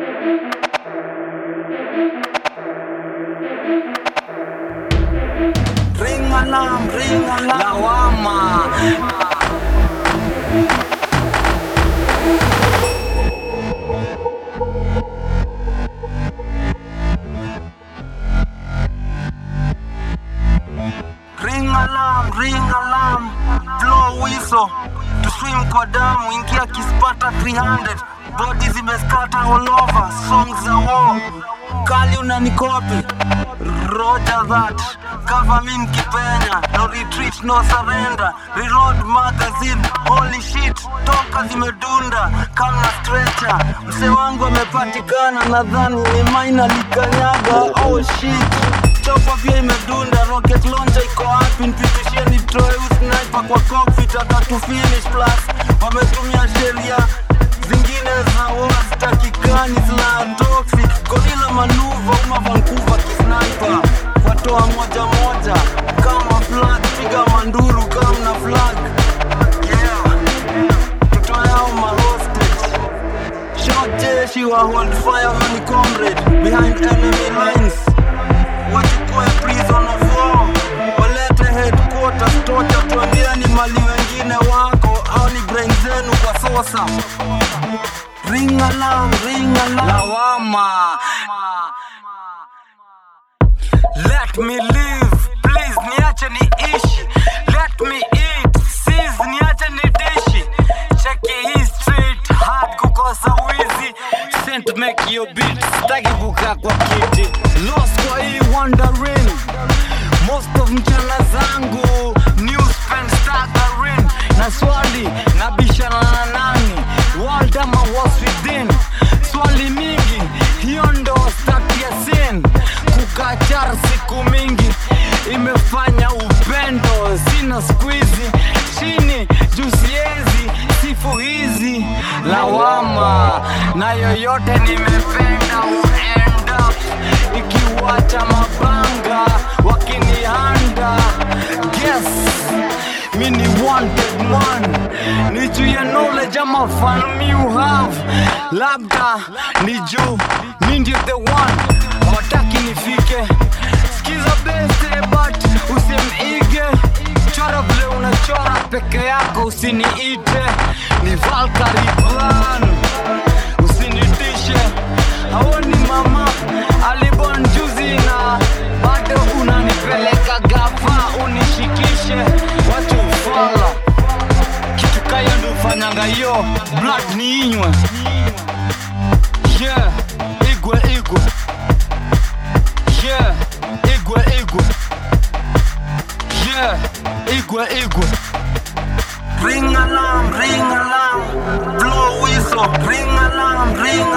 Ring alarm, ring alarm. Lawama. Ring alarm, ring alarm. Blow whistle. To swim kwa damu, ingia kispata 300. Body zimeskata all over. Songs za war. Kali unanikopi. Roger that. Cover me mkipenya. No retreat, no surrender. Reload magazine. Holy shit. Toka zimedunda. Kama stretcher. Mse wangu amepatikana nadhani ni maina likanyaga. Oh shit. Chopa pia imedunda, rocket launcher iko wapi? Nipitishie nitoe usniper kwa cockpit hata tu finish plus. Wametumia sheria zingine za war zitakikani zila toxic. Gorilla manuva uma Vancouver kisniper. Watoa moja moja kama flag, piga manduru kama na flag. Yeah, tutoe hao ma hostage. Short jeshi wa hold fire mani comrade behind enemy lines wachukue prison of war walete headquarters tocha tuambia ni mali wengine wako au ni brain zenu kwa sosa ring alarm ring alarm lawama let me live please niache niishi let me eat sis niache nidishi cheki hii street hard kukosa wizi sent make your beat staki kukaa kwa kiti lost kwa hii wandering most of mchana zangu new spend staggering na swali nabishana na nani world ama was within swali mingi hiyo ndo start ya sin kukachar siku mingi imefanya upendo sina squeezy chini juu siezi sifu hizi lawama na yoyote nimependa uend up ikiwacha mabanga wakinihanda guess mi ni wanted man ni juu ya knowledge ama fan mi you have labda ni juu mi ndio the one hawataki nifike skiza beste but usimige chora vile unachora peke yako usiniite ni valkari plan usinitishe haoni mama alibon juzi na bado unanipeleka gava unishikishe watu ufala kitu kayo ndufanyanga yo blood ni inywe yeah igwe igwe yeah igwe igwe yeah igwe igwe Ring alarm, ring alarm, blow whistle, ring alarm, ring